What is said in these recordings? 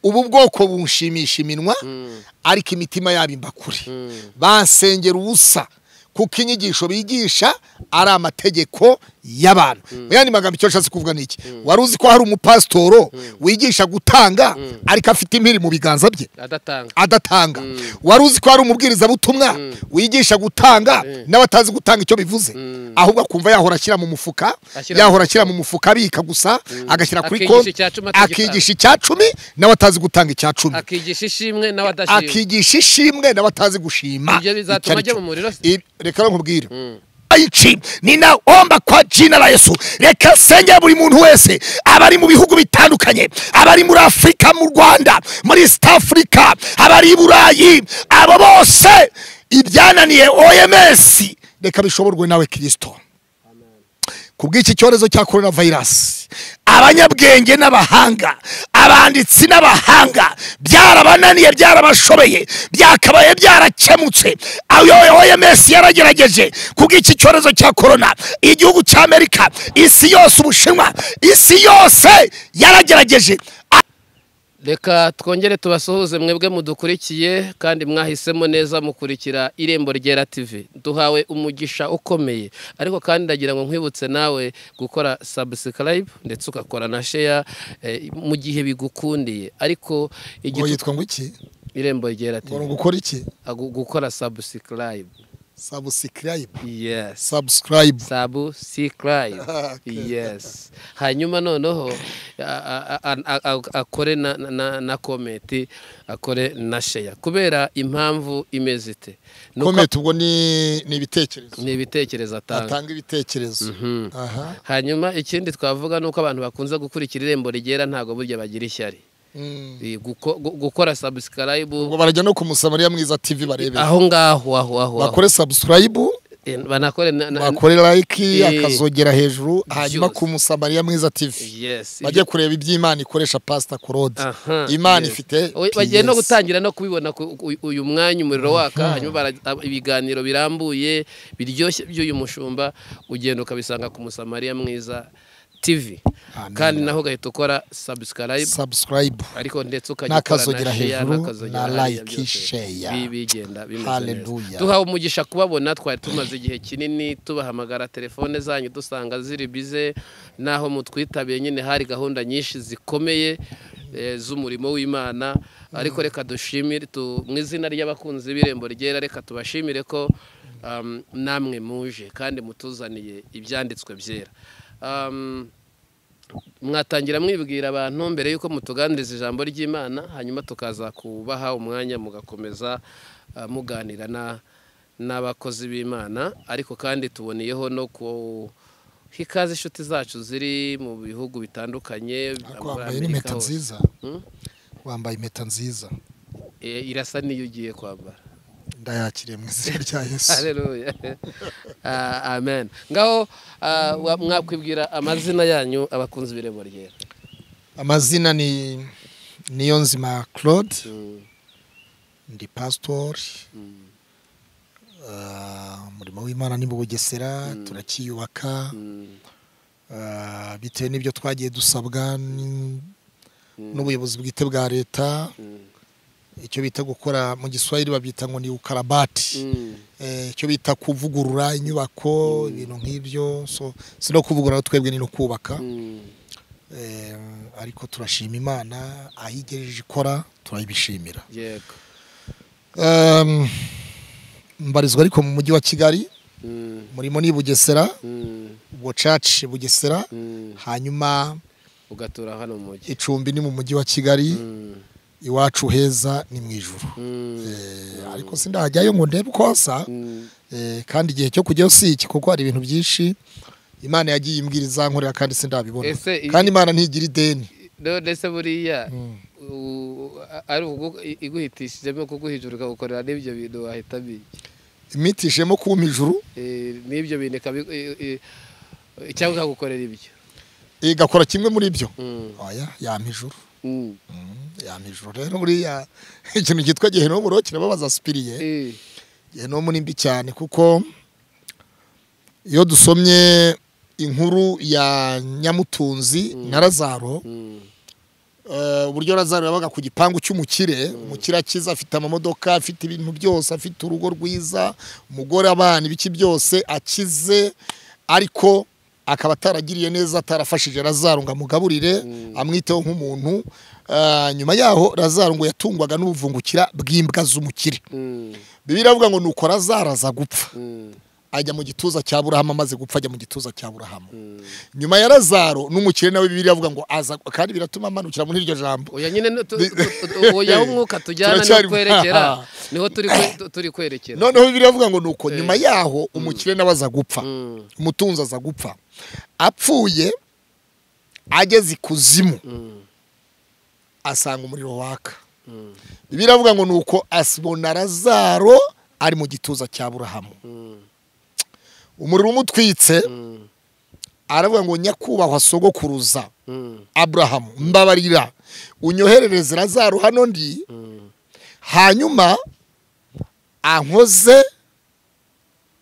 ubu bwoko bushimisha iminwa ariko imitima yabo imba kure bansengera ubusa kuko inyigisho bigisha ari amategeko y'abantu mu yandi magambo icyo ashatse kuvuga ni iki wari uzi ko hari umupasitoro wigisha gutanga ariko afite impiri mu biganza bye adatanga adatanga wari uzi ko hari umubwirizabutumwa wigisha gutanga nawe atazi gutanga icyo bivuze ahubwo akumva yahora ashyira mu mufuka Ashyira mu yahora ashyira mu mufuka abika gusa agashyira kuri Akigisha konti icya cumi atigitanga. akigisha icya cumi nawe atazi gutanga icya cumi akigisha ishimwe nawe adashima akigisha ishimwe nawe atazi gushima ibyo icyo bizatuma aricyo. ajya mu muriro se I- reka nkubwire Aichi, ninaomba kwa jina la Yesu reka senge buri muntu wese abari mu bihugu bitandukanye abari muri Afurika mu Rwanda muri East Africa abari i Burayi abo bose ibyananiye OMS reka bishoborwe nawe Kristo kubw'iki cyorezo cya korona vayirasi abanyabwenge n'abahanga abanditsi n'abahanga byarabananiye byarabashobeye byakabaye byarakemutse ayo OMS yaragerageje kubw'iki cyorezo cya korona igihugu cya amerika isi yose ubushinwa isi yose yaragerageje reka twongere tubasuhuze mwebwe mudukurikiye kandi mwahisemo neza mukurikira irembo ryera tv duhawe umugisha ukomeye ariko kandi ndagira ngo nkwibutse nawe gukora subscribe ndetse ugakora na share eh, mu gihe bigukundiye ariko igitu- yitwa ngo iki irembo ryera tv gukora iki Ah, gu- gukora subscribe sabusikarayibu yes sabusikarayibu sabu sikarayi Okay. yesi hanyuma noneho a- a- a- a- akore na- na na komenti akore na sheya kubera impamvu imeze ite Ni uko- ubwo ni ibitekerezo ni ibitekerezo atanga ibitekerezo aha hanyuma ikindi twavuga ni uko abantu bakunze gukurikira irembo rigera ntabwo burya bagira ishyari Eh, guko- gu- gukora ubwo sabusikarayibu barajya no kumusabariya mwiza tv barebera aho ngaho aho aho aho bakore subscribe Eh, banakore na- na- bakore like Eh, akazogera hejuru hanyuma byose. ku musamariya mwiza tv yes bajye kureba ibyo imana ikoresha pasita korode Aha, imana yes. ifite We- bagiye no PS. gutangira no kubibona ku- ku- uyu mwanya umuriro waka hanyuma bara- ab- ibiganiro birambuye biryoshye by'uyu mushumba ugenda ukabisanga ku musamariya mwiza tv Amen. kandi naho ugahita ukora subscribe subscribe ariko ndetse ukajya ukora n'akazogera share, hejuru n'akazogera na hariya like byose. Bi- share bigenda bimeze Hallelujah. neza duhawe umugisha kubabona twari tumaze igihe kinini tubahamagara telefone zanyu dusanga ziri bize naho mutwitabiye nyine hari gahunda nyinshi zikomeye eh, z'umurimo w'imana ariko reka dushimire tu- mu izina ry'abakunzi b'irembo ryera reka tubashimire ko um, namwe muje kandi mutuzaniye ibyanditswe byera Um, mwatangira mwibwira abantu mbere y'uko mutuganiriza ijambo ry'imana hanyuma tukaza kubaha umwanya mugakomeza ah, muganira na- n'abakozi b'imana ariko kandi tuboniyeho no kuha ikaze inshuti zacu ziri mu bihugu bitandukanye ariko muri wambaye Amerika n'impeta hose. nziza Hmm? wambaye impeta nziza Eh, irasa n'iyo ugiye kwambara ndayakiriye mu izina rya yesu Haleluya. Ah, amen ngaho ah, wa- mwakwibwira amazina yanyu abakunzi b'irembo ryera amazina ni niyonzima claude Mm, ndi pasitori mm, Ah, umurimo w'imana ni mu bugesera turakiyubaka mm, Ah, bitewe n'ibyo twagiye dusabwa n- Mm. n'ubuyobozi bwite bwa leta mm, icyo bita gukora mu giswahili babyita ngo ni ukarabati mm. Eh, icyo bita kuvugurura inyubako ibintu nk'ibyo so si no kuvugurura twebwe ni no kubaka Mm. Eh, ariko turashima imana aho igejeje ikora turayibishimira yego Em, mbarizwa ariko mu mujyi wa kigali Mm, murimo ni bugesera mm, bucaci bugesera mm. hanyuma ugatura hano mu mujyi icumbi ni mu mujyi wa kigali Mm, iwacu heza ni mu ijuru mm, Eh, ariko sindahajyayo ngo ndebe uko hasa mm. Eh, kandi igihe cyo kujyayo si iki kuko hari ibintu byinshi imana yagiye imbwira izankorera kandi sindabibona Ese i- kandi imana ntigira ideni none se buriya Mm. u- a- ari ukugu- i- iguhitishijemo kuguhijura ukagukorera n'ibyo bintu wahitamo iki imitishemo kumpa ijuru Eh, n'ibyo bintu ikabi- i- i- i- cyangwa ikagukorera ibyo igakora kimwe muri byo Mm, oya yampa ijuru mm. Mm, yampa ijuru rero buriya ikintu cyitwa gehenomu rero kirababaza sipiriye Eh, gehenomu ni mbi cyane kuko iyo dusomye inkuru ya nyamutunzi na lazaro mm, eh, uburyo razaro yabaga ku gipangu cy'umukire umukire akiza afite amamodoka afite ibintu byose afite urugo rwiza umugore abana ibiki byose akize ariko akaba ataragiriye neza atarafashije razaro ngo amugaburire amwiteho nk'umuntu Eh, nyuma yaho razaro ngo yatungwaga n'ubuvungukira bw'imbwa z'umukire Mm, bibiliya avuga ngo nuko razaro aza gupfa mm, ajya mu gituza cya burahamu amaze gupfa ajya mu gituza cya burahamu nyuma ya razaro n'umukire nawe bibiri avuga ngo aza kandi biratuma amanukira muri iryo jambo oya nyine ni- tu- tu- tu- tu- oya umwuka tujyana niho Turacyari- twerekera aha. niho turi kwe- tu- turi kwerekera noneho bibiri avuga ngo nuko nyuma yaho umukire nawe aza gupfa Mm, umutunzi aza gupfa apfuye ageze ikuzimu mm, asanga umuriro waka mm, bibiri avuga ngo nuko asibona razaro ari mu gituza cya burahamu mm, umuriro umutwitse mm, aravuga ngo nyakubahwa sogokuruza mm, aburahamu mbabarira unyoherereze razaro hano ndi mm. hanyuma ankoze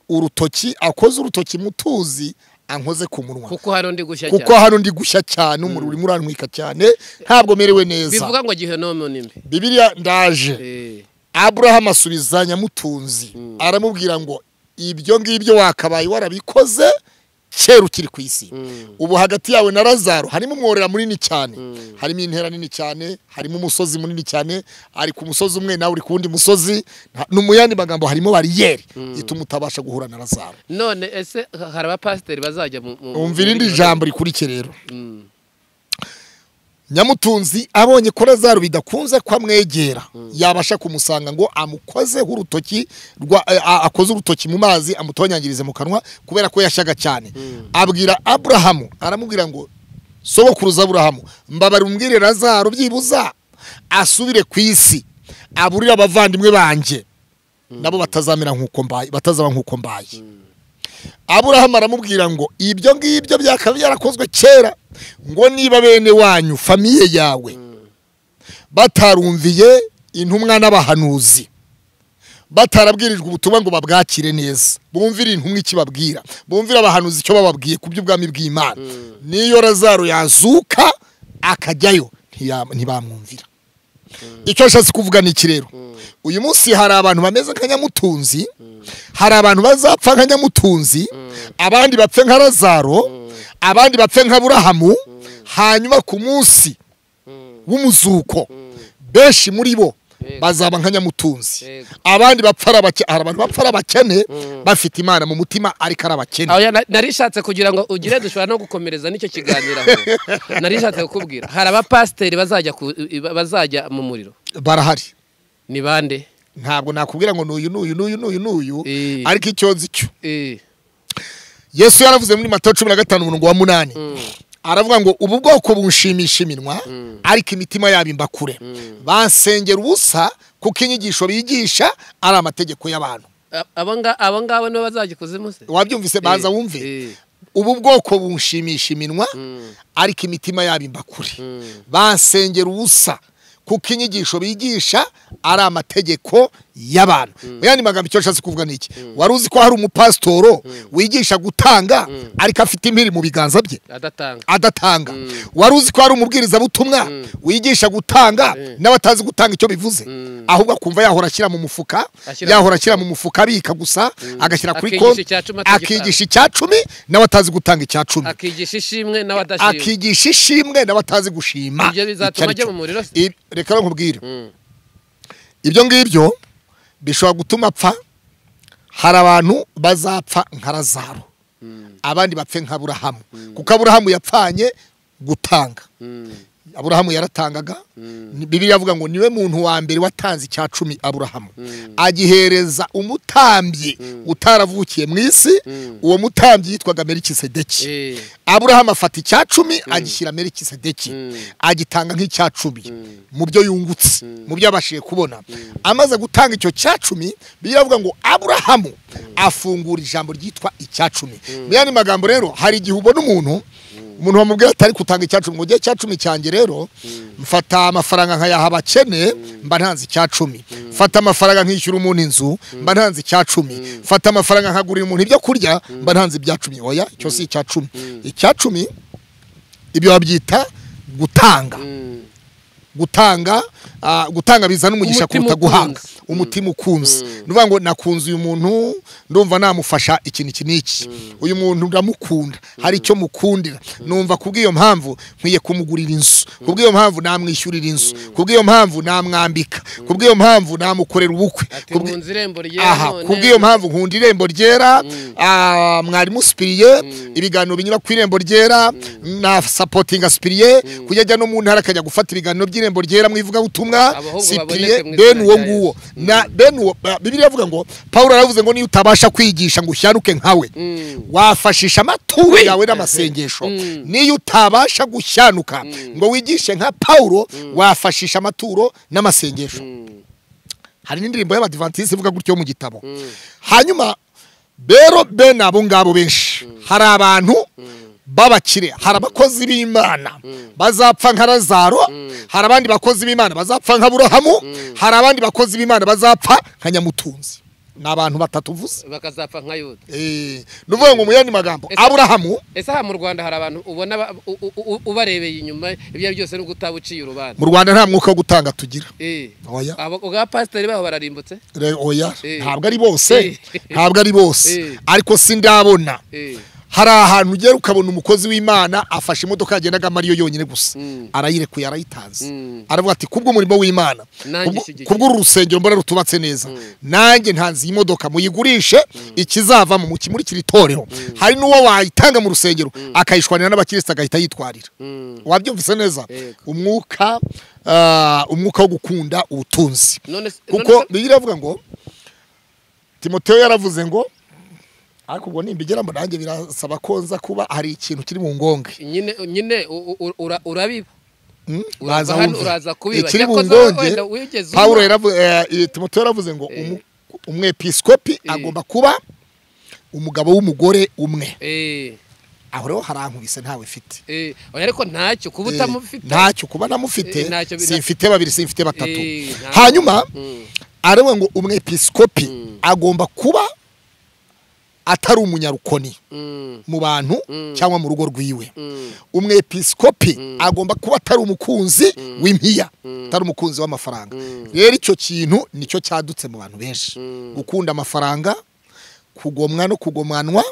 urutoki akoze urutoki mutuzi ankoze ku munwa kuko hano ndi gushya kuko cyane hano ndi gushya cyane umuriro urimo urantwika cyane ntabwo merewe neza bivuga ngo gihenomo ni mbi bibiliya ndaje Eh, aburahamu asubiza nyamutunzi Mm. aramubwira ngo ibyo ngibyo wakabaye warabikoze kera ukiri ku isi mm, ubu hagati yawe na razaro harimo umworera munini cyane Mm. harimo intera nini cyane harimo umusozi munini cyane ari ku musozi umwe nawe uri ku wundi musozi nta- no mu yandi magambo harimo bariyeri ituma utabasha guhura na razaro none ese ha- hari abapasiteri bazajya mu mu- umva irindi muri- jambo rikurikira rero Mm, nyamutunzi abonye ko razaro bidakunze ko amwegera yabasha kumusanga ngo amukozeho urutoki rwa eh, a- akoze urutoki mu mazi amutonyangirize mu kanwa kubera ko yashyaga cyane abwira aburahamu aramubwira ngo sogokuruza aburahamu mbabara umbwire razaro byibuza asubire ku isi aburire abavandimwe banjye nabo batazamera nk'uko mbaye batazaba nk'uko mbaye aburahamu aramubwira ngo ibyo ngibyo byakaba byarakozwe kera ngo niba bene wanyu famiye yawe batarumviye intumwa n'abahanuzi batarabwirijwe ubutumwa ngo babwakire neza bumvire intumwa ikibabwira bumvire abahanuzi icyo bababwiye ku by'ubwami bw'imana n'iyo razaro yazuka akajyayo ntiya- ntibamwumvira icyo ashatse kuvuga ni iki rero uyu munsi hari abantu bameze nka nyamutunzi hari abantu bazapfa nka nyamutunzi abandi bapfe nka razaro abandi bapfe nka burahamu hanyuma ku munsi mm, w'umuzuko mm. benshi muri bo Yego. bazaba nka nyamutunzi Yego. abandi bapfa ari abake- hari abantu bapfa ari abakene Mm. bafite imana mu mutima ariko ari abakene Oya, na- nari nshatse kugira ngo ugire dushobora no gukomereza n'icyo kiganiro aho nari nshatse kukubwira hari abapasiteri bazajya ku- i- bazajya mu muriro barahari ni bande ntabwo nakubwira ngo nuyu nuyu nuyu nuyu nuyu Eh. ariko icyo nzi cyo Eh, yesu yaravuze muri matayo cumi na gatanu umurongo wa munani mm, aravuga ngo ubu bwoko bunshimisha iminwa Mm. ariko imitima yabo imba kure bansengera ubusa kuko inyigisho bigisha ari amategeko y'abantu a- abo nga- abo ngabo nibo bazajya ikuzimu se wabyumvise baza Eh, wumve eh, ubu bwoko bunshimisha iminwa mm, ariko imitima yabo imba kure mm, bansengera ubusa kuko inyigisho bigisha ari amategeko y'abantu mu yandi magambo icyo ashatse kuvuga ni iki wari uzi ko hari umupasitoro wigisha gutanga ariko afite impiri mu biganza bye adatanga adatanga wari uzi ko hari umubwirizabutumwa wigisha gutanga n'abatazi gutanga icyo bivuze ahubwo akumva yahora ashyira mu mufuka Ashyira- yahora ashyira mu mufuka abika gusa agashyira kuri Akigisha konti icya cumi atagitanga. akigisha icya cumi n'abatazi gutanga icya cumi akigisha ishimwe nawe adashimwe akigisha ishimwe n'abatazi gushima Ibyo bizatuma ajya mu muriro se? I- reka nkubwire Mm, ibyo ngibyo bishobora gutuma apfa hari abantu bazapfa nka razaro mm, abandi bapfe nka burahamu kuko aburahamu yapfanye gutanga mm, aburahamu yaratangaga bibiliya avuga ngo niwe muntu wa mbere watanze icya cumi aburahamu agihereza umutambyi utaravukiye mu isi uwo mutambyi yitwaga merikisedeki eh, aburahamu afata icya cumi agishyira merikisedeki Mm. agitanga nk'icya cumi mu byo yungutse mu byo yabashije kubona amaze gutanga icyo cya cumi bibiliya avuga ngo aburahamu afungura ijambo ryitwa icya cumi mu yandi magambo rero hari igihe ubona umuntu umuntu wamubwira atari gutanga icya cumi ngo ujye icya cumi cyanjye rero mfata amafaranga nkayaha abakene mba ntanze icya cumi mfata amafaranga nkishyura umuntu inzu mba ntanze icya cumi mfata amafaranga nkagurira umuntu ibyo kurya mba ntanze ibya cumi oya icyo si icya cumi icya cumi ibyo babyita gutanga mm, gutanga ah, gutanga bizana umugisha Umutima kuruta guhanga ukunze. umutima ukunze ni ukuvuga ngo nakunze uyu muntu ndumva namufasha ikintu iki n'iki uyu muntu ndamukunda hari icyo mukundira numva kubw'iyo mpamvu nkwiye kumugurira inzu kubw'iyo mpamvu namwishyurira inzu kubw'iyo mpamvu namwambika kubw'iyo mpamvu namukorera ubukwe ati Kubwi- nkunze irembo ryewe aha none kubw'iyo mpamvu nkunda irembo ryera ah, mwarimu sipiriye ibiganiro binyura ku irembo ryera na sapotinga sipiriye kujya ajya no mu ntara akajya gufata ibiganiro by'irembo ryera mu ivugabutumwa Abahungu sipiriye baboneke mu bene izina uwo rya nguwo na bene uwo ba- bibiliya avuga ngo pawulo yaravuze ngo niyo utabasha kwigisha ngo ushyanuke nkawe wafashisha amaturo yawe n'amasengesho niyo utabasha gushyanuka ngo wigishe nka pawulo wafashisha amaturo n'amasengesho hari n'indirimbo y'abadivantisite ivuga gutyo yo mu gitabo hanyuma rero bene abo ngabo benshi hari abantu b'abakire hari abakozi b'imana bazapfa nka razaro hari abandi bakozi b'imana bazapfa nka burahamu hari abandi bakozi b'imana bazapfa nka nyamutunzi ni abantu batatu uvuze bakazapfa nka yuda Eh, ni ukuvuga ngo mu yandi magambo Ese- aburahamu ese aha mu rwanda hari abantu ubona ba- u- u- u- ubarebeye inyuma ibyo ari byose nubwo utaba uciye urubanza mu rwanda nta mwuka wo gutanga tugira Eh. Oya. Abo- ubwa pasiteri baho bararimbutse Re- oya Eh. ntabwo ari bose Eh. ntabwo ari bose Eh. ariko sindabona Eh. hari ahantu ugera ukabona umukozi w'imana afashe imodoka yagendagamo ariyo yonyine gusa Mm. arayirekuye arayitanze Mm. aravuga ati kubwo umurimo w'imana Nanjye kubwo- ishyigikiye." kubwo uru rusengero mbona rutubatse neza nanjye ntanze iyi modoka muyigurishe ikizavamo mukimurikire itorero hari n'uwo wayitanga mu rusengero akayishwanira n'abakirisitu agahita yitwarira Mm. wabyumvise neza Yego. umwuka ah, umwuka wo gukunda ubutunzi none se- none kuko se- bigira iravuga ngo timoteyo yaravuze ngo ariko ubwo nimbigeramo nanjye birasaba ko nza kuba hari ikintu kiri mu ngonge nyine nyine u- u- u- ura- urabiba Hmm? Urava Baza hano, wumve. uraza kubiba. ikiri mu Yakoze ngonge wenda wigeze umva. pawulo yaravu- eh, eh, timoteyo yaravuze ngo umu- umwepiskopi agomba kuba umugabo w'umugore umwe Eh. aho rero harankubise ntawe mfite Eh. Oya, ariko ntacyo kuba Eh, utamufite ntacyo kuba namufite Eh, ntacyo bi- simfite babiri simfite batatu Eh, ntabwo. hanyuma Mm. aravuga ngo umwepiskopi agomba kuba atari umunyarukoni Mm. mu bantu cyangwa mu rugo rwiwe Mm. umwepiskopi agomba kuba atari umukunzi w'impiya atari umukunzi w'amafaranga rero icyo kintu nicyo cyadutse mu bantu benshi gukunda amafaranga kugomwa no kugomanwa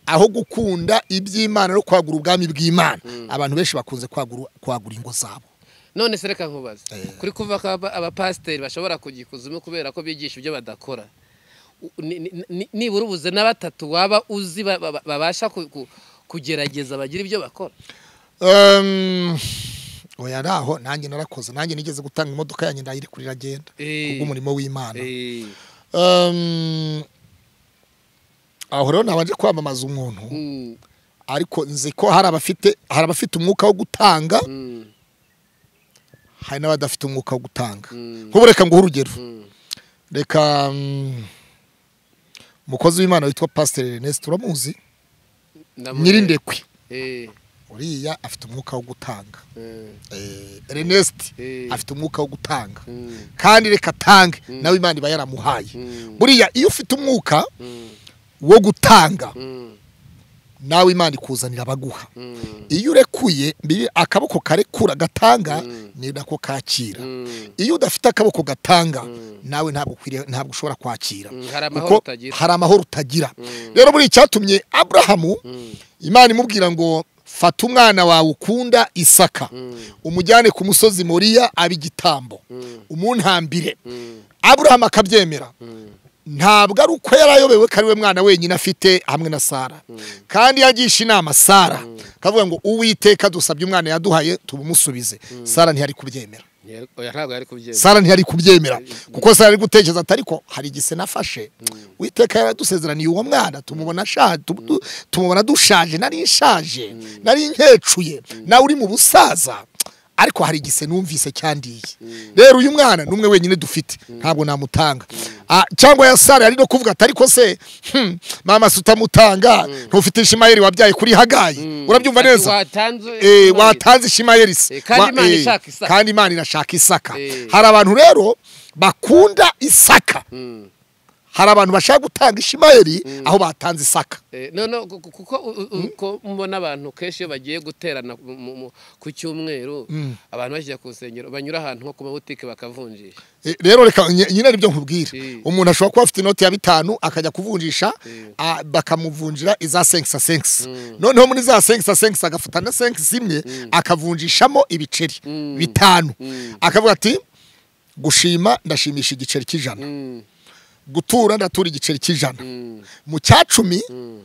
aho gukunda iby'imana no kwagura ubwami bw'imana abantu benshi bakunze kwagura kwagura ingo zabo none se reka nkubaze kuri kuva ko aba- abapasiteri bashobora kujya ikuzimu kubera ko bigisha ibyo badakora U- ni- ni- ni- nibura ubuze na batatu waba uzi ba- ba- babasha ku- ku- kugerageza bagira ibyo bakora Um, oya naho nanjye narakoze nanjye nigeze gutanga imodoka yanjye ndayirekurira agenda Eh. kubw'umurimo w'imana Eh. Um, aho rero nabanje kwamamaza umuntu Mm. ariko nzi ko hari abafite hari abafite umwuka wo gutanga Mm. hari n'abadafite umwuka wo gutanga Mm. nk'ubu reka nguhe urugero Mm. reka mm, umukozi w'imana witwa pasiteri Ernest uramuzi Ndamu- nyirindekwe Eh. uriya afite umwuka wo gutanga Eh. Eh, Ernest Eh. afite umwuka wo gutanga Mm. kandi reka atange nawe imana iba yaramuhaye Mm. buriya iyo ufite umwuka Mm. wo gutanga Mm. nawe imana ikuzanira abaguha Mm. iyo urekuye biri- akaboko karekura gatanga ni nako kakira Mm. iyo udafite akaboko gatanga nawe ntabwo ukwiriye- ntabwo ushobora kwakira Mm, hari amahoro kuko utagira. hari amahoro utagira rero buri icyatumye aburahamu imana imubwira ngo fata umwana wawe ukunda isaka umujyane ku musozi moriya aba igitambo umuntambire aburahamu akabyemera ntabwo ari uko yari ayobewe ko ari we mwana wenyine afite hamwe na sara kandi yagisha inama sara akavuga ngo uwiteka dusabye umwana yaduhaye tubumusubize sara ntiyari kubyemera Yari- oya, ntabwo yari kubyemera sara ntiyari kubyemera kuko sara ari gutekereza ati ariko hari igise nafashe uwiteka yaradusezeraniye uwo mwana tumubona ashaje tu- tu- tumubona dushaje nari nshaje nari nkecuye nawe uri mu busaza ariko hari igise numvise cyandiye rero uyu mwana ni umwe wenyine dufite ntabwo namutanga Ah, cyangwa ya sara yari no kuvuga ati ariko se hmm, mama se utamutanga ntufite ishimayeli wabyaye kuri hagayi urabyumva Ati, neza watanze Eh, watanze ishimayeli se Eh, kandi Wa- Imana eh, ishaka Isaka. kandi imana irashaka isaka Eh. hari abantu rero bakunda isaka Mm. hari abantu bashaka gutanga ishimayeri aho batanze isaka Eh, no no ku- ku- kuko u- u- uko mbona abantu kenshi iyo bagiye guterana mu- mu- mu- ku cyumweru abantu bajya ku nsengero banyura ahantu nko ku mabutike bakavunjisha Eh, rero reka nye- nyine aribyo nkubwira Eh. umuntu ashobora kuba afite inoti ya bitanu akajya kuvunjisha Eh. ah, bakamuvunjira iza senkisa senkisa noneho muri za senkisa senkisa agafata na senkisa imwe akavunjishamo ibiceri Mm. bitanu Mm. akavuga ati gushima ndashimisha igiceri cy'ijana Mm, gutura ndatura igiceri cy'ijana mm, mu cya cumi mm.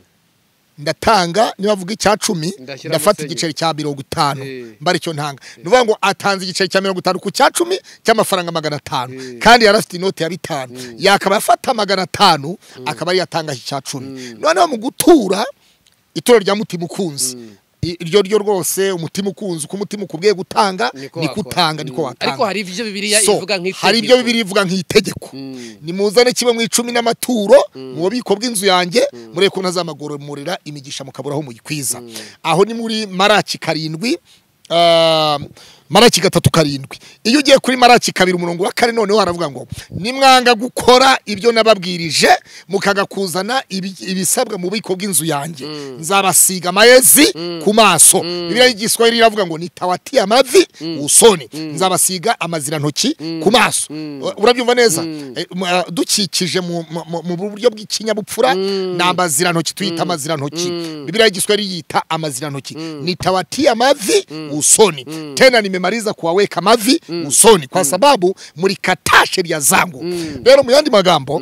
ndatanga niba avuga icya cumi Ndashyiramo ndafata senkisa. igiceri cya mirongo itanu Eh. mbara icyo ntanga ni ukuvuga ngo atanze igiceri cya mirongo itanu ku cya cumi cy'amafaranga magana atanu Eh. kandi yari afite inoti ya bitanu yakaba afata magana atanu akaba ariyo atangaho icya cumi noneho mu gutura ituro rya mutima ukunze I- iryo ryo rwose umutima ukunze uko umutima ukubwiye gutanga niko Niko wakora. utanga niko Mm. ariko watanga hari ibyo bibiliya So, ivuga nk'itegeko hari ibyo bibiri ivuga nk'itegeko Mm. nimuzane kimwe mu icumi n'amaturo mu bubiko bw'inzu yanjye murebe ko ntazamagoromorera imigisha mukabura aho muyikwiza aho ni muri maraki karindwi ah, maraki gatatu karindwi iyo ugiye kuri maraki kabiri umurongo wa kane noneho haravuga ngo nimwanga gukora ibyo nababwirije mukaga kuzana ibi- ibisabwa mu bubiko bw'inzu yanjye nzabasiga amayezi ku maso bibiliya y'igiswahili iravuga ngo nitawatiye amavi usoni nzabasiga amazirantoki ku maso urabyumva neza Eh, mu- ah, dukikije mu- mu mu- mu buryo bw'ikinyabupfura ni amazirantoki tuyita amazirantoki bibiriya y'igiswahili yita amazirantoki nitawatia mavi usoni tena nimemaliza kuwaweka mavi usoni kwa sababu mlikataa sheria zangu rero mu yandi magambo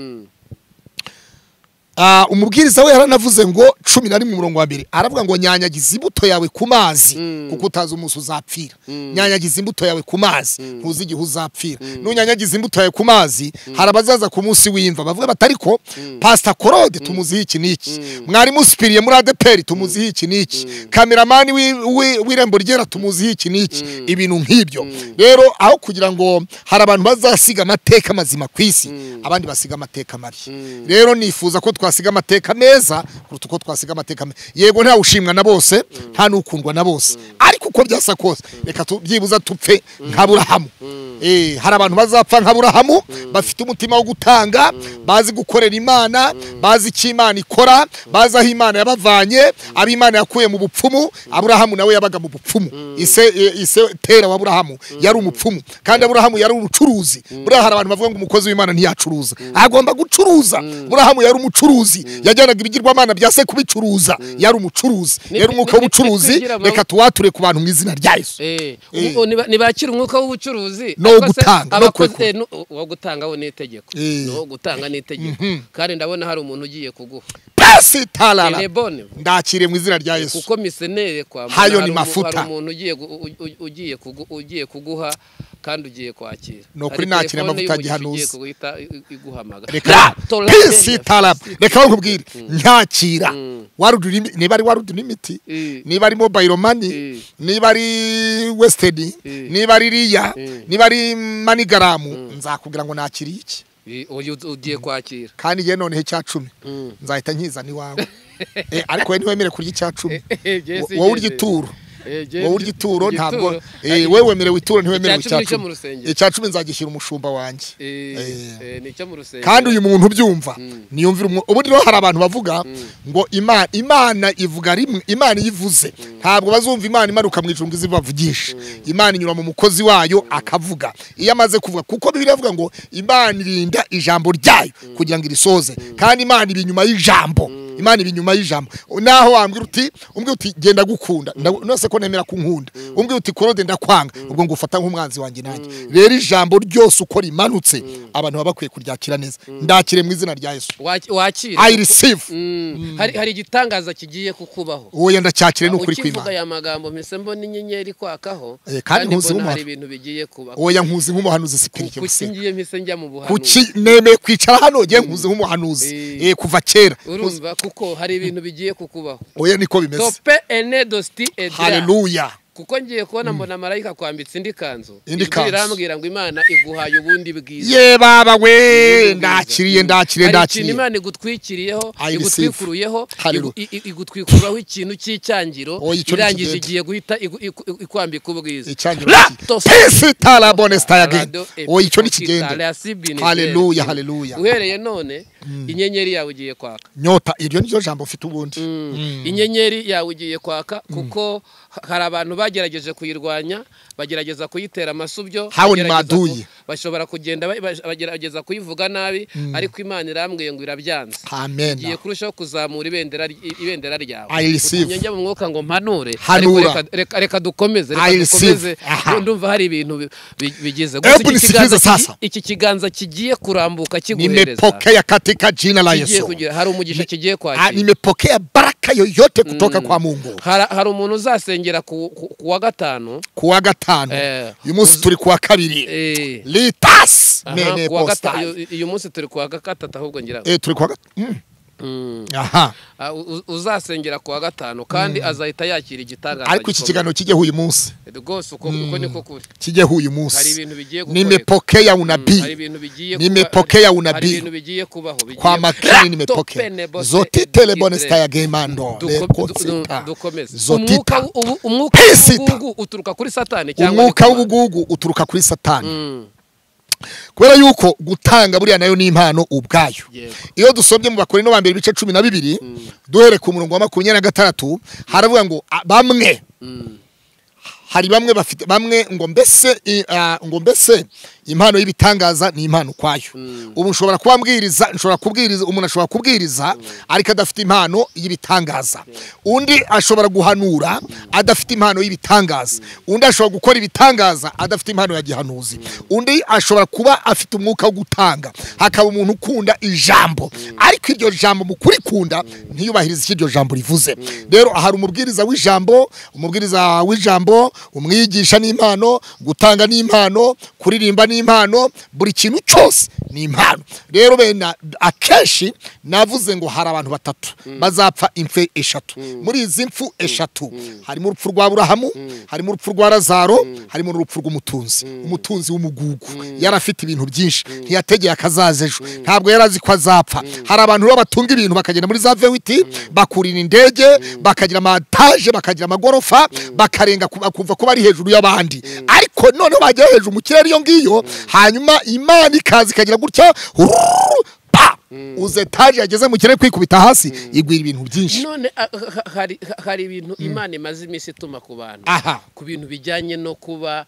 Ah, umubwiriza we yaranavuze ngo cumi na rimwe umurongo wa mbere aravuga ngo nyanyagiza imbuto yawe ku mazi kuko utazi umunsi uzapfira nyanyagiza imbuto yawe ku mazi ntuzi igihe uzapfira nunyanyagiza imbuto yawe ku mazi hari abazaza ku munsi w'imva bavuga bati ariko pasita korode tumuziho iki n'iki mwarimu usipiriye muri adeperi tumuziho iki n'iki kameramani w'i- w'i- w'irembo ryera tumuziho iki n'iki ibintu nk'ibyo rero aho kugira ngo hari abantu bazasiga amateka mazima ku isi abandi basiga amateka mabi rero nifuza ko twasiga amateka meza kuruta uko twasiga amateka mabi yego ntawe ushimwa na bose nta n'ukundwa na bose ariko uko byasa kose reka tu- byibuze tupfe nka burahamu Eh, hari abantu bazapfa nka burahamu bafite umutima wo gutanga bazi gukorera imana bazi icyo imana ikora bazi aho imana yabavanye abo imana yakuye mu bupfumu aburahamu nawe yabaga mu bupfumu ise eh, ise tera wa aburahamu yari umupfumu kandi aburahamu yari umucuruzi buriya hari abantu bavuga ngo umukozi w'imana ntiyacuruza agomba gucuruza burahamu yari umucuruzi yajyanaga ibigirwamana bya se kubicuruza yari umucuruzi Ni- rero ni- umwuka ni- w'ubucuruzi twigira amahoro. reka tuwature ku bantu mu izina rya yesu Eh, Eh. ubu niba- nibakira umwuka w'ubucuruzi No ariko se gutanga, no abakozi- kurekura. eh, nu- uwo gutanga we n'itegeko Eh. uwo gutanga n'itegeko kandi ndabona hari umuntu ugiye kuguha pasi tarara telebone ndakire mu izina rya yesu kuko misenere kwa Hayo ni hari umu- mafuta. hari umuntu ugiye gu- u- u- ugiye kugu- ugiye kuguha kandi ugiye kwakira Ni ukuri Hari nakira telefone amavuta y'umugisha gihanuzi. ugiye kuguhita i- iguhamagara reka Tola- pisi tarara reka nkubwire ntakira warudura imi- niba ari warudura imiti Eh. niba ari mobayiro mani Eh. niba ari wesitedi Eh. niba ari riya Eh. niba ari manigaramu nzakubwira ngo nakire iki Eh, uyu ugiye kwakira kandi njye noneho icya cumi Mm. nzahita nkizana iwawe Eh, ariko we ntiwemere kurya icya cumi Eh, Jesse, Wo- wowe urya Jesse. ituro Eh, Jesse, wowe urya ituro ntabwo igituro. eh, wewe wemerewe ituro ntiwemerewe Icya cumi icya ni icyo mu cumi rusengero. icya cumi nzagishyira umushumba wanjye Eh, Eh. eh, ni icyo mu rusengero kandi uyu muntu ubyumva niyumvira umwe ubundi rero hari abantu bavuga ngo imana imana ivuga rimwe imana iyo ivuze ntabwo bazumva imana imanuka mu ijuru ngo ize ibavugishe imana inyura mu mukozi wayo akavuga iyo amaze kuvuga kuko bibiri avuga ngo imana irinda ijambo ryayo kugira ngo irisoze kandi imana iba inyuma y'ijambo imana iba inyuma y'ijambo naho wambwira uti umbwira uti genda gukunda Ndagu- nonese ko nemera ko unkunda umbwira uti korode ndakwanga ubwo ngo ufata nk'umwanzi wanjye nanjye rero ijambo ryose uko rimanutse abantu baba bakwiye kuryakira neza ndakire mu izina rya yesu Waki- wakira i receive Mm. hari hari igitangaza kigiye kukubaho uwo yenda cyakire n'ukuri ukivuga kw'imana aya magambo mpise mbona inyenyeri kwakaho Eh, kandi ntuzi mbona n'umuhara. hari ibintu bigiye kuba uwo yankuzi nk'umuhanuzi sipirike kuki gusenga ngiye mpise njya mu buhanuzi kuki nemeye kwicara hano ngiye nkuzi nk'umuhanuzi Eh. Eh, kuva kera urumva kuko hari ibintu bigiye kukubaho oya niko bimeze tope ene dosti edra haleluya kuko ngiye kubona mbona marayika akwambitse indi kanzu Indi Ijwi kanzu. irambwira ngo imana iguhaye ubundi bwiza ye baba we ndakiriye ndakiriye hari ikintu ndakiriye imana igutwikiriyeho I receive. igutwikuruyeho Hallelujah. igu- i- i- igutwikuraho ikintu cy'icyangiro Oh, icyo ni irangije kigenda. igiye guhita igu- igu- igu- ikwambika ubwiza Icyangiro La ki- tos- Pisi tarabone sitayage Rado oya icyo ni epifokita, kigende reasibini, Hallelujah, eh, hallelujah. uhereye none inyenyeri yawe ugiye kwaka nyota iryo niryo jambo ufite ubundi inyenyeri yawe ugiye kwaka kuko hari abantu bagerageje kuyirwanya bagerageza kuyitera amasubyo Hawe ni bagerageza ku- maduyi. bashobora kugenda ba- ba- bagerageza kuyivuga nabi ariko imana irambwiye ngo irabyanze amen igiye kurushaho kuzamura ibendera ry- ibendera ryawe I receive. Utumye njya mu mwuka ngo mpanure Hanura. ariko reka- reka- reka dukomeze I reka receive. dukomeze Aha. Ndu- ndumva hari ibintu bi- bi- bigize Hebu Gusa iki nisikilize kiganza ki- sasa. iki kiganza kigiye kurambuka kiguhereza nimepokea katika jina la kigiye yesu kugira hari umugisha kigiye Ah, kwakira nimepokea baraka yoyote kutoka kwa mungu hari hari umuntu uzasengera ku ku- ku wa gatanu kuwa gatanu Eh, uyu munsi turi kuwa kabiri eh, litasi aha, mene ku wa gata- positari uyu- uyu munsi turi ku wa gatatu ahubwo ngira ngo. Eh, turi kuwa gatanu Mm. Mm. aha Ah, u- u- uzasengera ku wa gatanu kandi azahita yakira igitangaza ariko iki gikomeye. kiganiro kijyeho uyu munsi rwose uko uko niko kuri kijyeho uyu hari munsi ibintu bigiye gukoreka. nimepokea Hari unabii ibintu bigiye kuba- nimepokea hari unabii ibintu bigiye kubaho bigiye- kwa makini Rato pene nimepokea bose zotitele edikite. bonesta ya gemando Duko- du- lekosita dukomeze umwuka zotita w- ubu- umwuka Pesita. w'ubugugu uturuka kuri satani cyangwa umwuka ni Imana? w'ubugugu uturuka kuri satani Mm, kubera yuko gutanga buriya nayo ni impano ubwayo Yego. iyo dusombye mu bakorino ba mbere ibice cumi na bibiri duhere ku murongo wa makumyabiri na gatandatu haravuga ngo ah, bamwe mm, hari bamwe bafite bamwe ngo mbese i- ah, ngo mbese impano y'ibitangaza ni impano ukwayo ubu nshobora kuba mbwiriza nshobora kubwiriza umuntu ashobora kubwiriza ariko adafite impano y'ibitangaza undi ashobora guhanura adafite impano y'ibitangaza undi ashobora gukora ibitangaza adafite impano ya gihanuzi undi ashobora kuba afite umwuka wo gutanga hakaba umuntu ukunda ijambo ariko iryo jambo mu kurikunda ntiyubahirize icyo iryo jambo rivuze rero hari umubwiriza w'ijambo umubwiriza w'ijambo umwigisha n'impano gutanga n'impano kuririmba n'impano buri kintu cyose ni impano rero bene akenshi navuze ngo hari abantu batatu bazapfa impfe eshatu muri izi mfu eshatu harimo urupfu rwa burahamu harimo urupfu rwa razaro harimo n'urupfu rw'umutunzi umutunzi w'umugugu yari afite ibintu byinshi ntiyategeye akazaza ejo ntabwo yari azi ko azapfa hari abantu rero batunga ibintu bakagenda muri za vewiti bakurira indege bakagira amataje bakagira amagorofa bakarenga ku- bakumva ko bari hejuru y'abandi ariko noneho bagera hejuru mu kirere iyo ngiyo hanyuma imana ikaza ikagira gutya hururu, pa! uza etaje yageze mu kirere kwikubita hasi igwira ibintu byinshi none ah, ha- hari hari ibintu imana imaze iminsi ituma ku bantu aha ku bintu bijyanye no kuba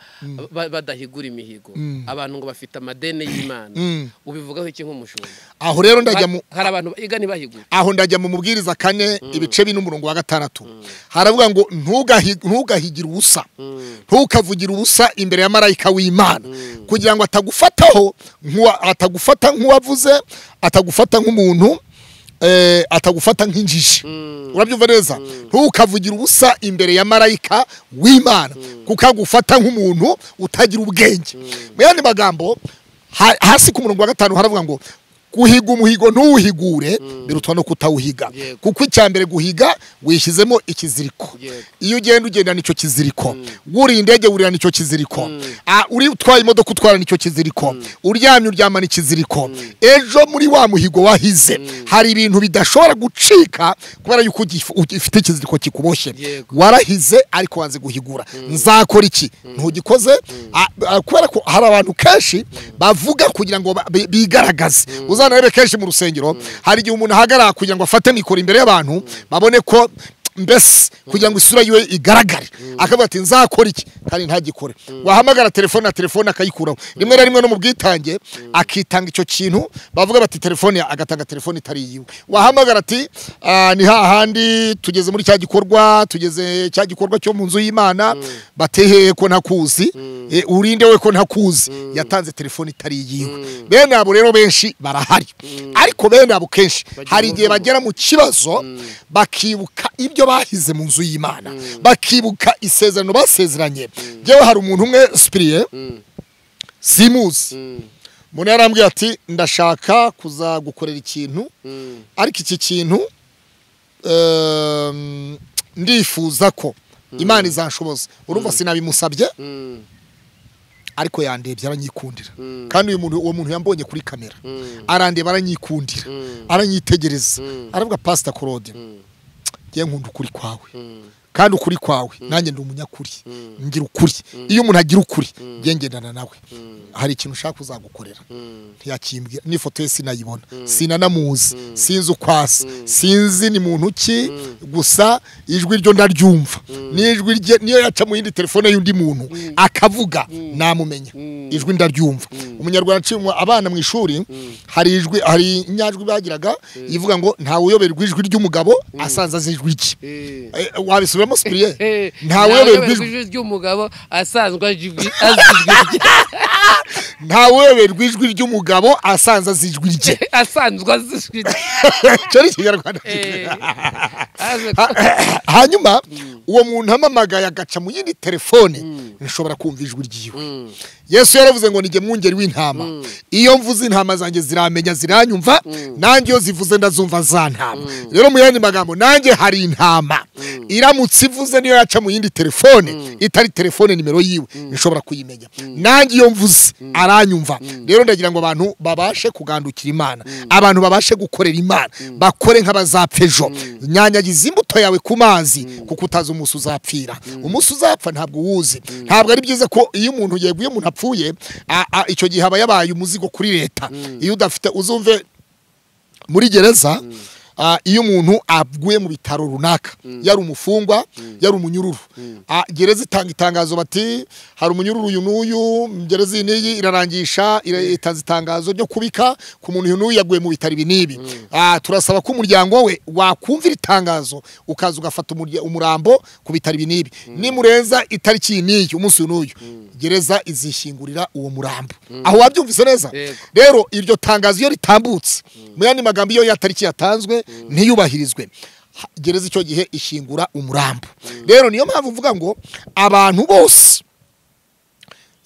ba- badahigura imihigo abantu ngo bafite amadeni y'imana Mm. ubivugaho iki nk'umushumba aho rero ndajya mu Ha- hari abantu biga ntibahigure aho ndajya mu mubwiriza kane ibice bine umurongo wa gatandatu haravuga ngo ntugahi- ntugahigire ubusa ntukavugire ubusa imbere ya marayika w'imana kugira ngo atagufataho nk'uwa- atagufata nk'uwavuze atagufata nk'umuntu eh, atagufata nk'injiji urabyumva neza ntukavugira ubusa imbere ya marayika w'imana kuko agufata nk'umuntu utagira ubwenge mu yandi magambo ha- hasi ku murongo wa gatanu haravuga ngo guhiga umuhigo ntuwuhigure birutwa no kutawuhiga Yego. kuko icya mbere guhiga wishyizemo ikiziriko Yego. iyo ugenda ugendana icyo kiziriko wuriye indege wurirana icyo kiziriko Ah, uri utwaye imodoka utwarana icyo kiziriko uryamye uryamana ikiziriko ejo muri wa muhigo wahize hari ibintu bidashobora gucika kubera yuko ugif- ugifite ikiziriko kikuboshye Yego. warahize ariko wanze guhigura nzakora iki ntugikoze Ah, ah, kubera ko hari abantu kenshi bavuga kugira ngo ba- bi- bigaragaze uzanarebe kenshi mu rusengero hari igihe umuntu ahagarara kugira ngo afate mikoro imbere y'abantu babone ko mbese kugira ngo isura yiwe igaragare akavuga ati nzakora iki kandi ntagikore wahamagara telefone na telefone akayikuraho rimwe na rimwe no mu bwitange akitanga icyo kintu bavuga bati telefone ya- agatanga telefone itari iyiwe wahamagara ati "Ah, ni hahandi tugeze muri cya gikorwa tugeze cya gikorwa cyo mu nzu y'imana bateheye ko ntakuzi Eh, urinde we ko ntakuzi yatanze telefone itari iyiwe bene abo rero benshi barahari ariko bene abo kenshi Bagira hari igihe umuvumo. bagera mu kibazo bakibuka ibyo bahize mu nzu y'imana bakibuka isezerano basezeranye yewe hari umuntu umwe sipiriye simuzi umuntu yarambwiye ati ndashaka kuzagukorera ikintu ariko iki kintu ehm, ndifuza ko imana izashoboza urumva sinabimusabye Mm, ariko yandebye aranyikundira mm, kandi uyu muntu uwo muntu yambonye kuri kamera mm, arandeba aranyikundira mm, aranyitegereza Mm. aravuga pasita korode mm, ngiye nkunda ukuri kwawe mm, kandi ukuri kwawe nanjye ndi umunyakuri mm, ngira ukuri iyo umuntu agira ukuri ngiye ngendana nawe mm, hari ikintu ushaka uzagukorera mm, ntiyakimbwira n'ifoto ye sinayibona sinanamuzi sinzi uko asa Mm. sinzi ni muntu ki gusa ijwi ryo ndaryumva n'ijwi rye niyo yaca mu yindi telefone y'undi muntu akavuga namumenya Mm. ijwi ndaryumva umunyarwanda aciye mu- abana mu ishuri hari ijwi hari inyajwi bagiraga ivuga ngo ntawe uyoberwa ijwi ry'umugabo asanze azi ijwi rye eh. Eh, wabisubiramo sipiriye Eh, ntawe ntaweberwa uyoberwa ijwi ijwi ry'umugabo asanzwe azi ijwi- azi ijwi rye. ntawe uyoberwa ijwi ry'umugabo asanze azi ijwi rye asanzwe azi ijwi rye. cyo ni ikinyarwanda Eh, aze Ha- hanyuma uwo muntu amamagaye agaca mu yindi telefone nshobora kumva ijwi ryiwe Mm, yesu yaravuze ngo nijye mwungeri w'intama iyo mvuze intama zanjye ziramenya ziranyumva nanjye iyo zivuze ndazumva zantama rero mu yandi magambo nanjye hari intama iramutse ivuze niyo yaca mu yindi telefone itari telefone nimero yiwe nshobora kuyimenya nanjye iyo mvuze aranyumva rero ndagira ngo abantu babashe kugandukira imana abantu babashe gukorera imana bakore nk'abazapfa ejo nyanyagiza imbuto yawe ku mazi kuko utazi umunsi uzapfira umunsi uzapfa ntabwo uwuzi ntabwo ari byiza ko iyo umuntu yeguye umuntu apfuye a- a- icyo gihe aba yabaye umuzigo kuri leta iyo udafite uzumve muri gereza ah, iyo umuntu aguye mu bitaro runaka yari umufungwa yari umunyururu Ah, gereza itanga itangazo bati hari umunyururu uyu n'uyu gereza iyi n'iyi irarangisha ira- itanze itangazo ryo kubika ku muntu uyu n'uyu yaguye mu bitaro ibi n'ibi Ah, turasaba ko umuryango we wakumva iri tangazo ukaza ugafata umurya- umurambo ku bitaro ibi n'ibi nimurenza itariki iyi n'iyi umunsi uyu n'uyu gereza izishyingurira uwo murambo aho wabyumvise neza Yego. rero iryo tangazo iyo ritambutse mu yandi magambo iyo ya tariki yatanzwe ntiyubahirizwe ha- gereza icyo gihe ishingura umurambo rero niyo mpamvu mvuga ngo abantu bose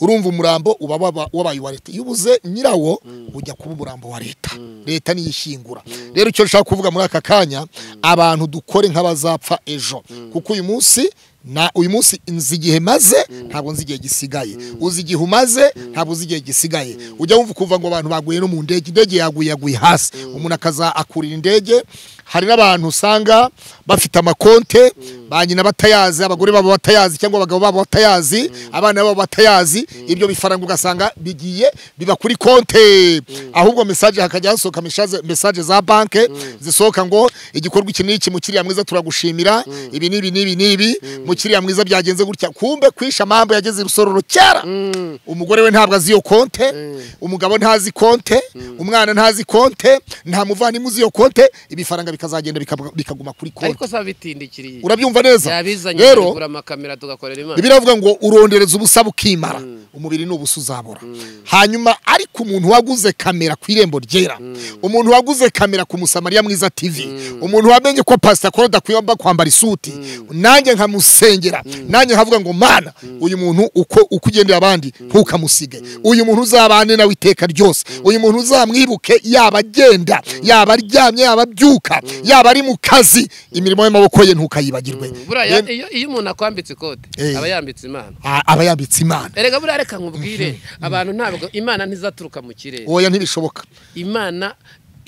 urumva umurambo uba waba- wabaye uwa leta iyo ubuze nyirawo ujya kuba umurambo wa leta leta niyo ishingura rero icyo nshaka kuvuga muri aka kanya abantu dukore nk'abazapfa ejo kuko uyu munsi na uyu munsi nzi igihe maze ntabwo nzi igihe gisigaye uzi igihe umaze ntabwo uzi igihe gisigaye ujya wumva kuva ngo abantu baguye no mu ndege indege yaguye yaguye hasi umuntu akaza akurira indege hari n'abantu usanga bafite amakonte ba nyina batayazi abagore babo batayazi cyangwa abagabo babo batayazi abana babo batayazi ibyo bifaranga ugasanga bigiye biba kuri konte ahubwo mesaje hakajya hasohoka mesaje- mesaje za banke zisohoka ngo igikorwa iki n'iki mukiriya mwiza turagushimira ibi n'ibi n'ibi n'ibi mukiriya mwiza byagenze gutya kumbe kwisha amambo yageze i rusororo cyara mm, umugore we ntabwo azi iyo konte umugabo ntazi konte umwana ntazi konte nta muvandimwe uzi iyo konte ibifaranga bikazagenda bikaba- bikaguma kuri konte ariko saa bitindikiriye urabyumva neza yabizanye rero kugura amakamera tugakorera imana bibiliya avuga ngo urondereza ubusa bukimara umubiri ni ubusa uzabura hanyuma ariko umuntu waguze kamera ku irembo ryera umuntu waguze kamera ku musamariya mwiza tv umuntu wamenye ko pasita koroda akwiye kwambara isuti nanjye nkamusengera nanjye nkavuga ngo mana uyu muntu uko uko ugendera abandi ntukamusige uyu muntu uzabane nawe iteka ryose uyu muntu uzamwibuke yaba agenda yaba aryamye yaba abyuka yaba ari mu kazi imirimo y'amaboko ye ntukayibagirwe buriya iyo iyo umuntu akwambitse ikote Eh. aba yambitse imana A- aba yambitse imana erega buriya reka nkubwire abantu ntabwo imana ntizaturuka mu kirere oya ntibishoboka imana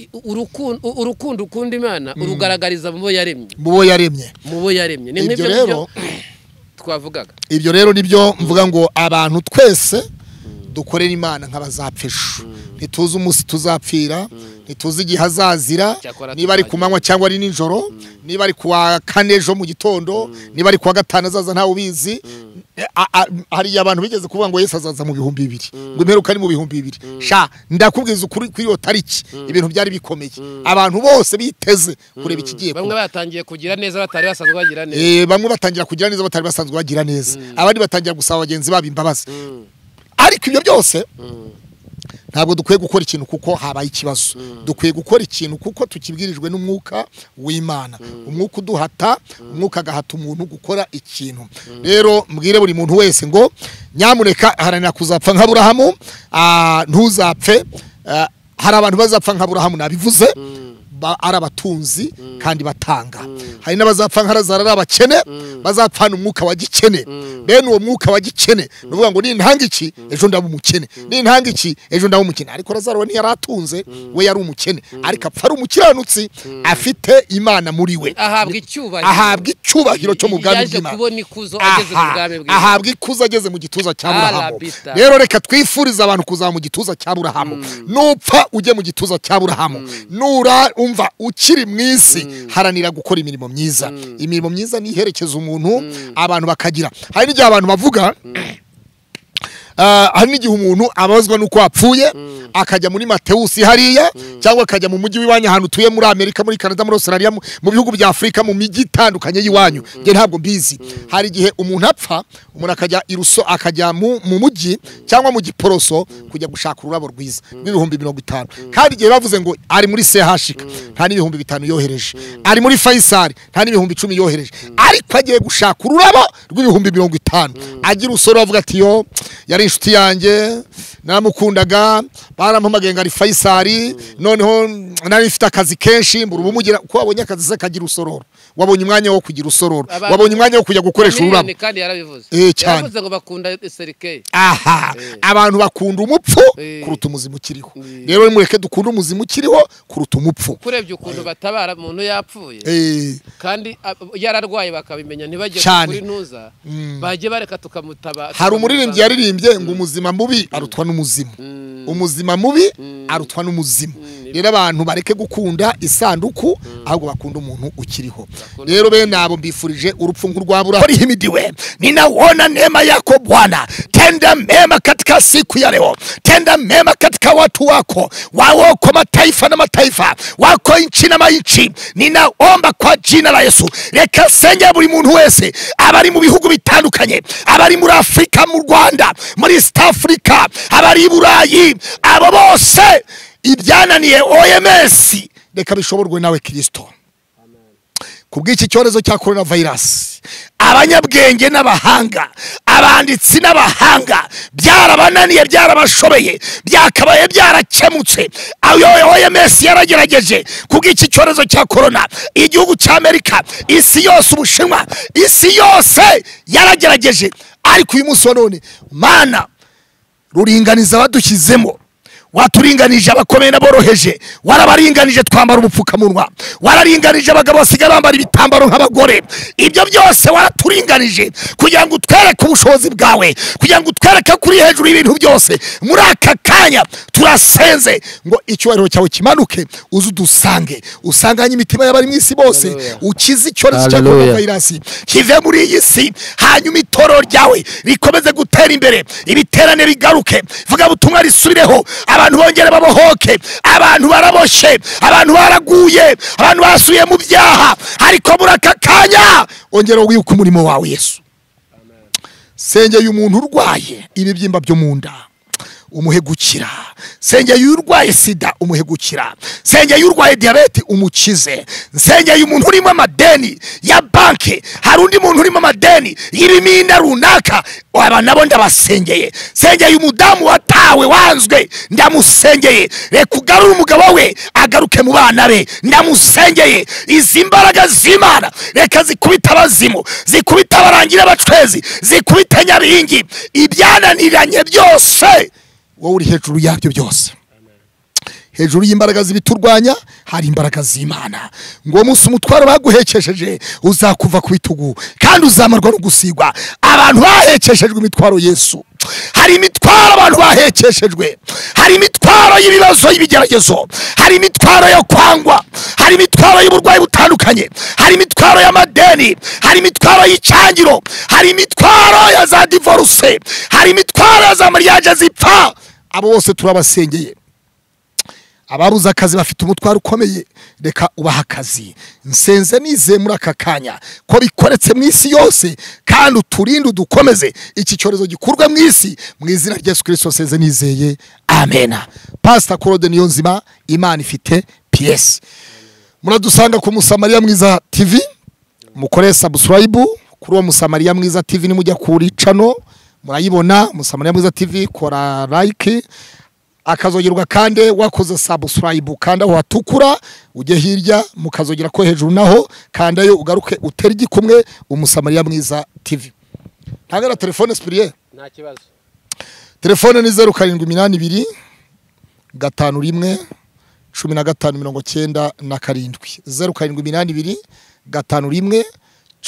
i- urukundo urukundo ukunda imana urugaragariza mu bo yaremye mu bo yaremye mu bo yaremye ni Ibyo nk'ibyo rero- byo twavugaga ibyo rero nibyo mvuga ngo abantu twese dukorera imana nk'abazapfa ejo ntituzi umunsi tuzapfira ntituzi igihe azazira Cyakora niba ari ku tuzagira. manywa cyangwa ari nijoro niba ari ku wa kane ejo mu gitondo niba ari ku wa gatanu azaza ntawe ubizi A- a- hari abantu bigeze kuvuga ngo yesu azaza mu bihumbi bibiri ngo imperuka ari mu bihumbi bibiri sha ndakubwiza ukuri kuri iyo tariki ibintu byari bikomeye abantu bose biteze kureba ikigiye kuba bamwe batangiye kugira neza batari basanzwe bagira neza Eh, bamwe batangira kugira neza batari basanzwe bagira neza abandi batangira gusaba bagenzi babo imbabazi Mm, ariko ibyo byose mm, ntabwo dukwiye gukora ikintu kuko habaye ikibazo dukwiye gukora ikintu kuko tukibwirijwe n'umwuka w'imana umwuka uduhata umwuka agahata umuntu gukora ikintu rero mbwire buri muntu wese ngo nyamuneka haranira kuzapfa nka burahamu ah, ntuzapfe Ah, hari abantu bazapfa nka burahamu nabivuze ba- ari abatunzi kandi batanga hari n'abazapfa nkarazara ari abakene bazapfana umwuka wa gikene bene uwo mwuka wa gikene ni ukuvuga ngo nintanga iki ejo ndaba umukene nintanga iki ejo ndaba umukene ariko razaro we ntiyari atunze we yari umukene ariko apfa ari umukiranutsi afite imana muri we ahabwa icyubahiro ahabwa icyubahiro cyo mu bwami yaje bw'imana kubona ikuzo ageze mu Aha, bwami bw'imana ahabwa ikuzo ageze mu gituza cya burahamu Arabita. rero reka twifurize abantu kuzaba mu gituza cya burahamu nupfa ujye mu gituza cya burahamu nura umva ukiri mu isi haranira gukora imirimo myiza imirimo myiza ni iherekeza umuntu abantu bakagira hari n'igihe abantu bavuga Ah, hari n'igihe umuntu abazwa n'uko yapfuye akajya muri matewusi hariya cyangwa akajya mu mujyi w'iwanyu ahantu utuye muri amerika muri canada muri australia mu mu bihugu bya afurika mu mijyi itandukanye y'iwanyu njye ntabwo mbizi hari igihe umuntu apfa umuntu akajya iruso akajya mu mu mujyi cyangwa mu giporoso kujya gushaka ururabo rwiza rw'ibihumbi mirongo itanu kandi igihe bavuze ngo ari muri sehashika nta n'ibihumbi bitanu yohereje ari muri fayisari nta n'ibihumbi icumi yohereje ariko agiye gushaka ururabo rw'ibihumbi mirongo itanu agira usore avuga ati yo yari inshuti yanjye namukundaga barampamagaye ngo ari fayisari noneho nari mfite akazi kenshi mbura ubumugira uko wabonye akazi se kagira usororo wabonye umwanya wo kugira usororo Abantu- wabonye umwanya wo kujya gukoresha ururabo Miliyoni kandi yarabivuze Eh, cyane. yaravuze ngo bakunda serikeyi aha abantu bakunda umupfu Eh. kuruta umuzimu ukiriho Eh. rero nimureke dukunde umuzimu ukiriho kuruta umupfu kurebye ukuntu batabara umuntu yapfuye Eh, kandi a- yararwaye bakabimenya ntibajye Cyane. kuri ntuza bajye bareka tukamutaba hari umuririmbyi tukamusanga. yaririmbye ngo umuzima mubi arutwa n'umuzimu umuzima mubi arutwa n'umuzimu rero abantu bareke gukunda isanduku ahubwo bakunda umuntu ukiriho rero bene abo mbifurije urupfu nk'urwabura himidiwe ninauona neema yako bwana tenda mema katika siku ya leo tenda mema katika watu wako wawoko mataifa na mataifa wako nchi na mainchi ninaomba kwa jina la yesu reka senya buri muntu wese abari mu bihugu bitandukanye abari muri afurika mu rwanda muri east africa abari i burayi abo bose ibyananiye oms reka bishoborwe nawe kirisito ku bw'iki cyorezo cya korona vayirasi abanyabwenge n'abahanga abanditsi n'abahanga byarabananiye byarabashobeye byakabaye byarakemutse ayo oms yaragerageje kubw'iki cyorezo cya korona igihugu cy'amerika isi yose ubushinwa isi yose yaragerageje ariko uyu munsi wa none mana ruringaniza abadushyizemo waturinganije abakomeye n'aboroheje warabaringanije twambara ubupfukamunwa wararinganije abagabo basigaye bambara ibitambaro nk'abagore ibyo byose waraturinganije kugira ngo utwereke ubushobozi bwawe kugira ngo utwereke ko uri hejuru y'ibintu byose muri aka kanya turasenze ngo icyubahiro cyawe kimanuke uze udusange usanganye imitima y'abari mu isi bose Hallelujah. ukize icyorezo cya Hallelujah. coronavirus virasi kive muri iyi si hanyuma itorero ryawe rikomeze gutera imbere ibiterane bigaruke vuga butumwa risubireho abantu bongere babohoke abantu baraboshye abantu baraguye abantu basuye mu byaha ariko muri aka kanya ongera wibuke umurimo wawe yesu Amen. sengeye umuntu urwaye ibibyimba byo mu nda umuhe gukira sengeye urwaye sida umuhe gukira sengeye urwaye diyabete umukize nsengeye umuntu urimo amadeni ya banki hari undi muntu urimo amadeni y'ibimina runaka aba nabo ndabasengeye sengeye umudamu watawe wanzwe ndamusengeye reka ugarure umugabo we agaruke mu bana be ndamusengeye izi mbaraga z'imana reka zikubita abazimu zikubita abarangira abacwezi zikubita nyaringi ibyananiranye byose wowe uri hejuru yabyo byose hejuru y'imbaraga z'ibiturwanya hari imbaraga z'imana ngo uwo munsi umutwaro baguhekesheje uzakuva ku bitugu kandi uzamarwa no gusigwa abantu bahekeshejwe imitwaro yesu hari imitwaro abantu bahekeshejwe hari imitwaro y'ibibazo y'ibigeragezo hari imitwaro yo kwangwa hari imitwaro y'uburwayi butandukanye hari imitwaro y'amadeni hari imitwaro y'icyangiro hari imitwaro ya za divorce hari imitwaro ya za mariage zipfa abo bose turabasengeye ababuze akazi bafite umutwaro ukomeye reka ubahe akazi nsenze nize muri aka kanya ko bikoretse mu isi yose kandi uturinde udukomeze iki cyorezo gikurwe mu isi mu izina rya yesu kirisito nsenze nizeye amena pasita claude niyonzima imana ifite piyesi muradusanga ku musamariya mwiza tv mukore sabusilayibu kuri uwo musamariya mwiza tv nimujya kuri cano murayibona musamariya mwiza tv kora like akazogerwa kandi wakoze sabusuwayibu kandi aho hatukura ujye hirya mukazogera ko hejuru naho kandayo ugaruke utere igikumwe umusamariya mwiza tivi ntabwo na telefone sipiriye nta kibazo telefone ni zeru karindwi iminani ibiri gatanu rimwe cumi na gatanu mirongo cyenda na karindwi zeru karindwi iminani ibiri gatanu rimwe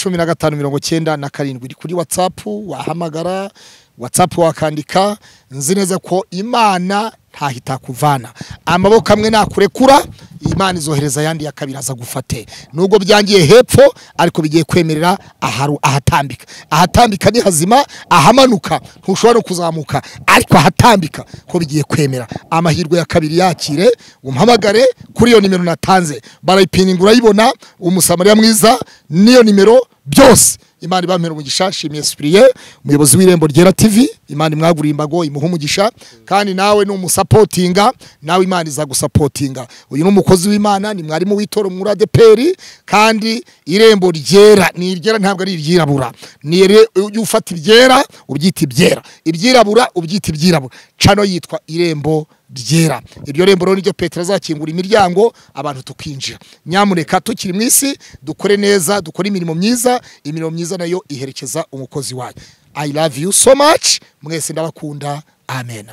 cumi na gatanu mirongo cyenda na karindwi iri kuri watsapu wahamagara watsapu wakandika nzi neza ko imana ntahitakuvana amaboko amwe nakurekura imana izohereza ayandi ya kabiri aza gufate nubwo byangiye hepfo ariko bigiye kwemerera aharu- ahatambika ahatambika ni hazima ahamanuka ntushobora no kuzamuka ariko ahatambika ko bigiye kwemera amahirwe ya kabiri yakire umpamagare kuri iyo nimero natanze barayipininga urayibona umusamariya mwiza n'iyo nimero byose imana ibamera umugisha shimiye sipiriye umuyobozi w'irembo ryera tv imana imwaguriye imbago imuha umugisha kandi nawe ni umusapotinga nawe imana izagusapotinga uyu ni umukozi w'imana ni mwarimu w'itora muri adeperi kandi irembo ryera ni iryera ntabwo ari iryirabura ni ire- ujye ufata ibyera ubyita ibyera ibyirabura ubyita ibyirabura cano yitwa irembo ryera iryo rembo rero niryo petero azakingura imiryango abantu tukinjira nyamuneka tukiri mu isi dukore neza dukore imirimo myiza imirimo myiza nayo iherekeza umukozi wayo i love you so much mwese ndabakunda amen